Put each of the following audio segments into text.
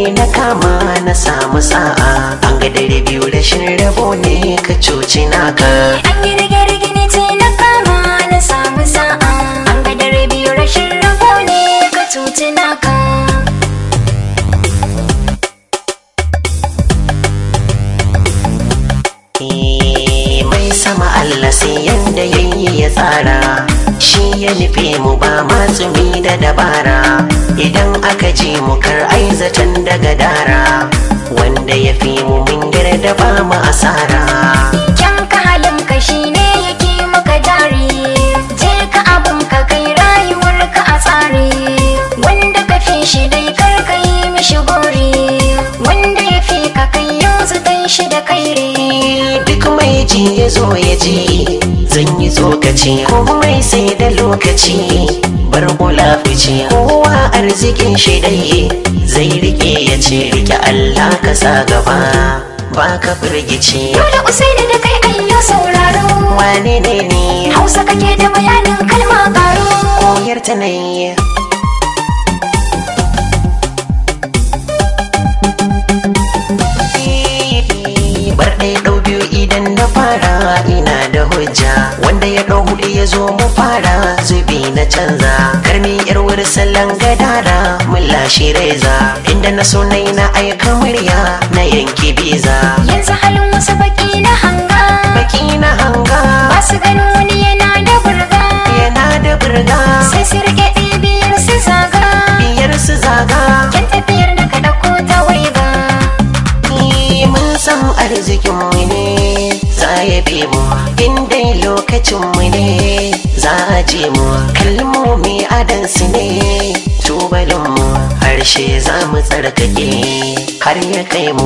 ne na kama na samu sa'a an ga dare biyu rashin rabo ne ka cuci naka An yi rige-rige ne ce na kama na samu sa'a An ga dare biyu rashin rabo ne ka cuci naka Eh, mai sama Allah sai yanda yayi ya tsara shi ya nufe mu ba matsumi da dabara idan aka ji mu kar aizatan daga dara wanda ya fi mu mun da ba mu asara Kyan ka halin ka shi ne yake maka jari Je ka abin ka kai rayuwar ka a tsari Wanda ka fi shi dai kar ka yi mishi gori Wanda ya fi ka kai yanzu dan shi da kairi duk mai ji ya zo ya ji zan yi tsokaci komai sai da lokaci bar kula fice kowa arzikin shi dai zai rike ya ce rike Allah ka sa gaba ba ka firgici Dole usaini da kai ayyo sauraro wane ne ne Hausa kake da bayanin kalma karo koyar ta ne bar ɗaya ɗau biyu idan na fara ina da hujja wanda ya ɗau hudu ya zo mu fara zubi na canza karmi yar wuri sallan gadara mun lashe reza inda na so nai na aika murya na yanki biza Yanzu halin wasu baki na hanga baki na hanga Ba su ganin wani yana da burga yana da burga Sai su rike ɗibiyar su zaga biyar su zaga Yan tafiyar da ka ɗauko ta waiga Ni mun san arzikin mu ne za ya bi mu in dai lokacin mu ne za a je mu kalmomi adansu ne tubalin mu harshe za mu tsarkake har ya kai mu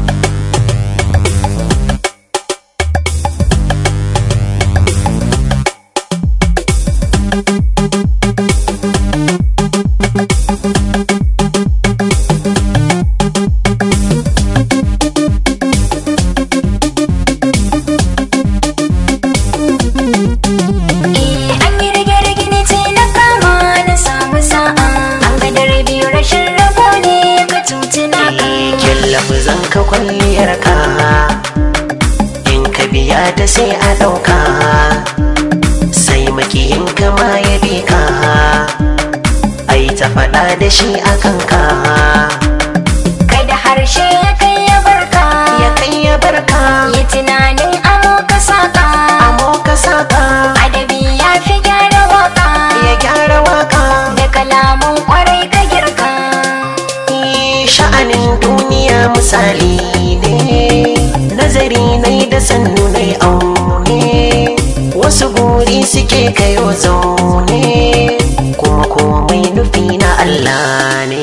Eh, an yi rige-rige ne ce na kama na samu sa'a An ga dare biyu rashin rabo ne ka cuci naka kyallafu zan ka kwalliyar ka in ka biya ta sai a ɗauka sai makiyin ka ma ya bi ka ai ta faɗa da shi a kanka Kai da harshe ya kai ya barka ya kai ya barka Yi tunanin amo ka saka amo ka saka Adabi ya fi gyara waka ya gyara waka Da kalaman kwarai ka girka Ni sha'anin duniya misali ne nazari nai da sannu nai aune wasu guri suke kayo zaune kuma komai nufi na Allah ne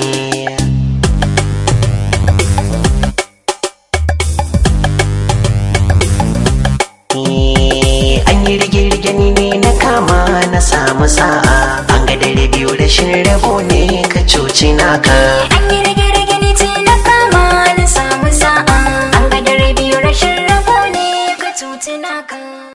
Ni an yi rige-rige ni ne na kama na samu sa'a an ga dare biyu rashin rabo ne ka cuci naka An yi rige